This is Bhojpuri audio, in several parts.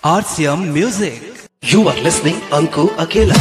RCM Music. You are listening Anku Akela.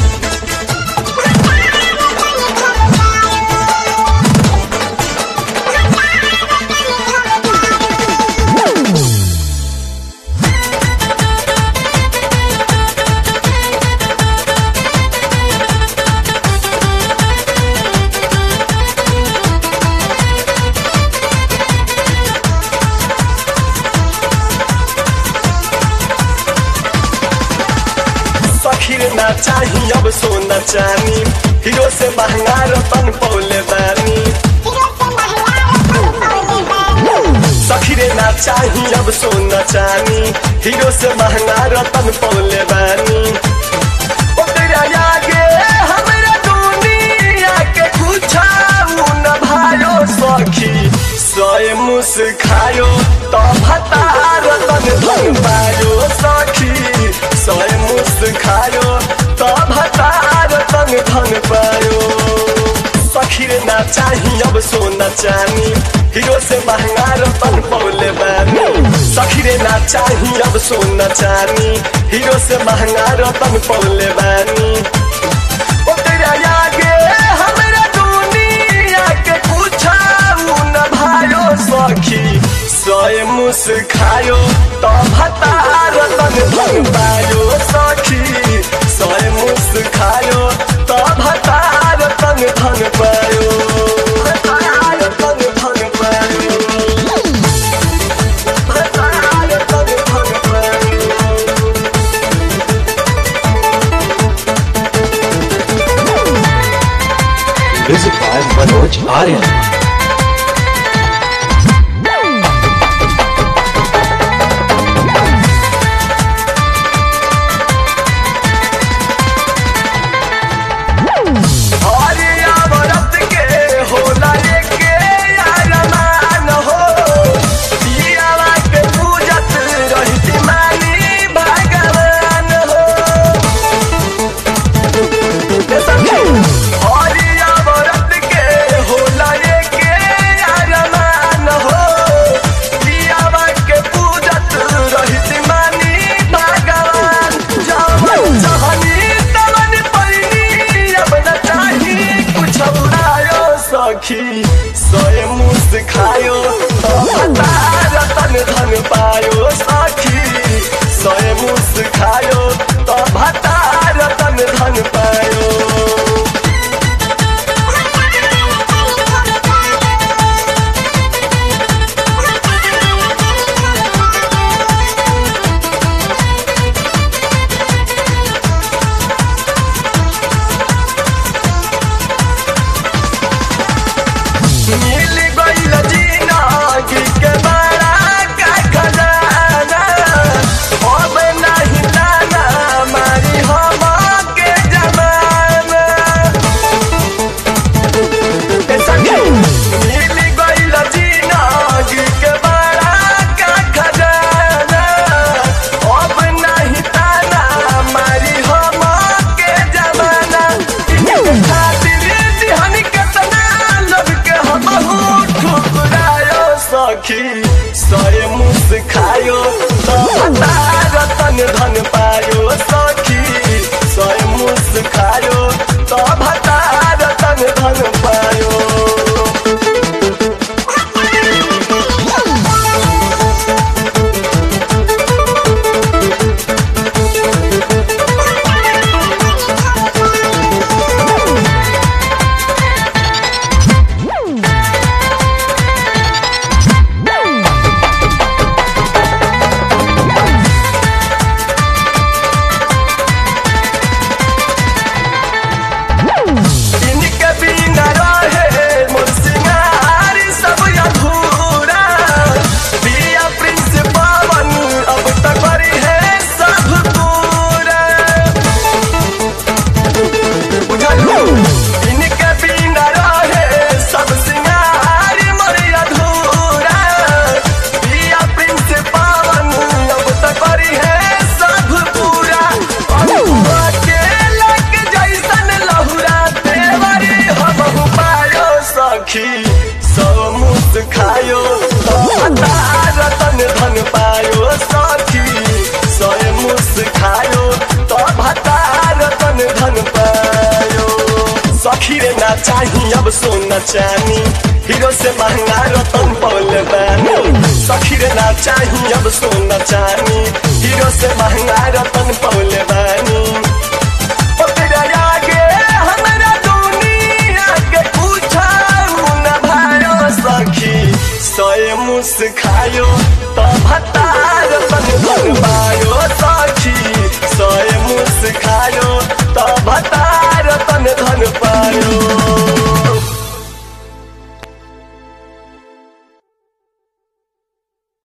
सखीर ना चाही अब सोना चानी हीरो से महंगा रतन पौले बानी सखीरे ना चाही अब सोना चानी हीरो से महंगा रतन पौले बानी ओ तेरा आगे हमरा दुनिया के कुछाऊ न भायो सखी सोए मुस खायो तो भता रतन धन पायो सखी सोए मुस खायो तो भता रतन धन पायो सखीर ना चाही अब सोना चानी हीरो से महंगा रतन पौले बानी सखीरे ना चाही अब सोना चानी हीरो से महंगा रतन पौले बानी ओ तेरा आगे हमरा दुनिया के कुछाऊ न भायो सखी सोए मुस खायो तो भता रतन धन पायो सखी सोए मुस खायो तो भता रतन धन पायो भता रतन धन पायो भता रतन धन पायो Music by Manoj Arya. हरिया व्रत के होला एके अरमान हो पियावा के पूजत रहिती मानी भगवान हो हरिया व्रत के होला एके खायो तो भतार तन धन पायो सखी रे ना चाही अब सोना चानी हीरो से महंगा रतन पौले बानी सखी रे ना चाही अब सोना चानी हीरो से महंगा रतन पौले बानी